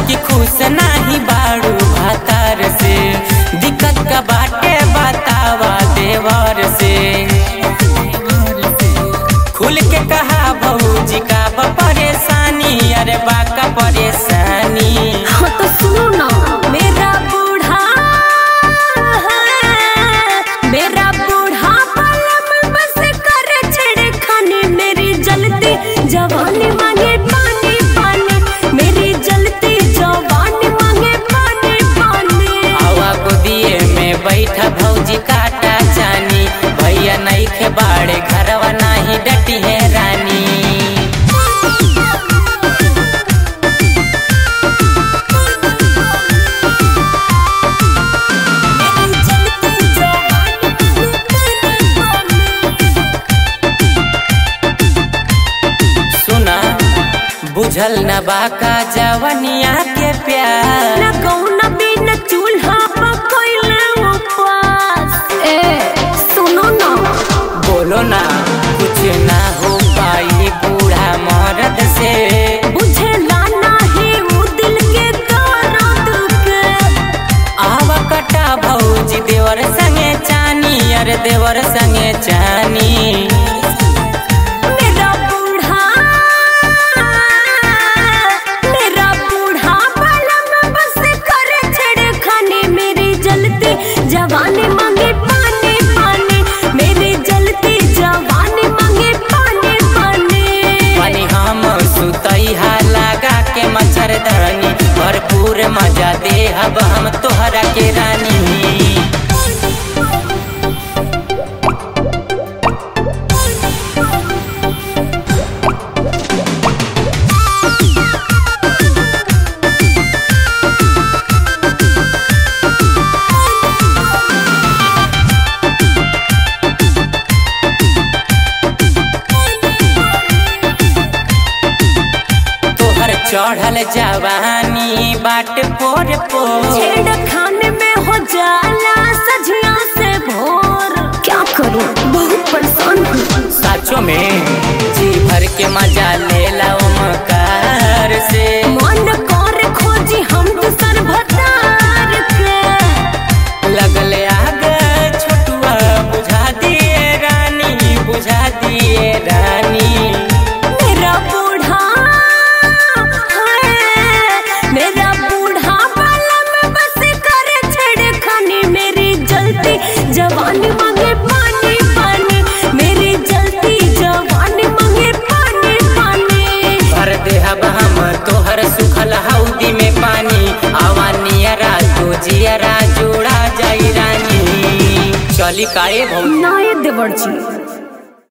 कि खुश नाही बाड़ू भातार से दिक्कत का बाटे बतावा देवर से खुल के कहा भौजी का बा परेशानी अरे बा का परेशानी हाँ तो सुनो ना मेरा बूढ़ा मेरा बूढ़ा पलम बस कर छेड़खानी मेरी जलती जवानी मांगे पानी पानी मेरी जलती जवानी मांगे पानी पानी आवा गोदिए में बैठा भौजी काटा जानी भैया नहीं खे बाड़े घरवा नाही डटी है रानी मेरी जलती जवानी सुना बुझल न बाका जवनिया के प्यार ना कौना बिन चूल्हा पकइले उपास ए सुनो ना बोलो ना कुछ ना हो पाई बूढ़ा मर्द से बुझेला नाही उ दिल के दर्द के आवा कटा भौजी देवर संगे चानी अरे देवर संगे चानी मेरा बूढ़ा मेरा बूढ़ा पलम बस कर छेड़खानी मेरी जलती जवानी मांगे पानी पानी मेरी जलती जवानी मांगे पानी पानी पानी हम सुतई हा लगा के मच्छरदानी भरपूर मजा दे अब हम तोहरा के रानी तोहर चढ़ल जवानी बाट पोर पोर छेड़खानी में हो जाला सजिया से भोर क्या करूं बहुत परेशान हूँ साचो में जी भर के मजा ले लो मकार से मन कर खोजी हम दूसर भतार के लगल आग छोटुआ बुझा दिए रानी बुझा दिए रानी मेरा बूढ़ा है मेरा बूढ़ा पलम बस कर छेड़खानी मेरी जलती जवानी मांगे पानी पानी मेरी जलती जवानी मांगे पानी पानी भर दे अब हम तोहर सुखल हौदी में पानी आवा नियरा तो जियरा जोड़ा जाई रानी चली काए भौजी नाये देवर जी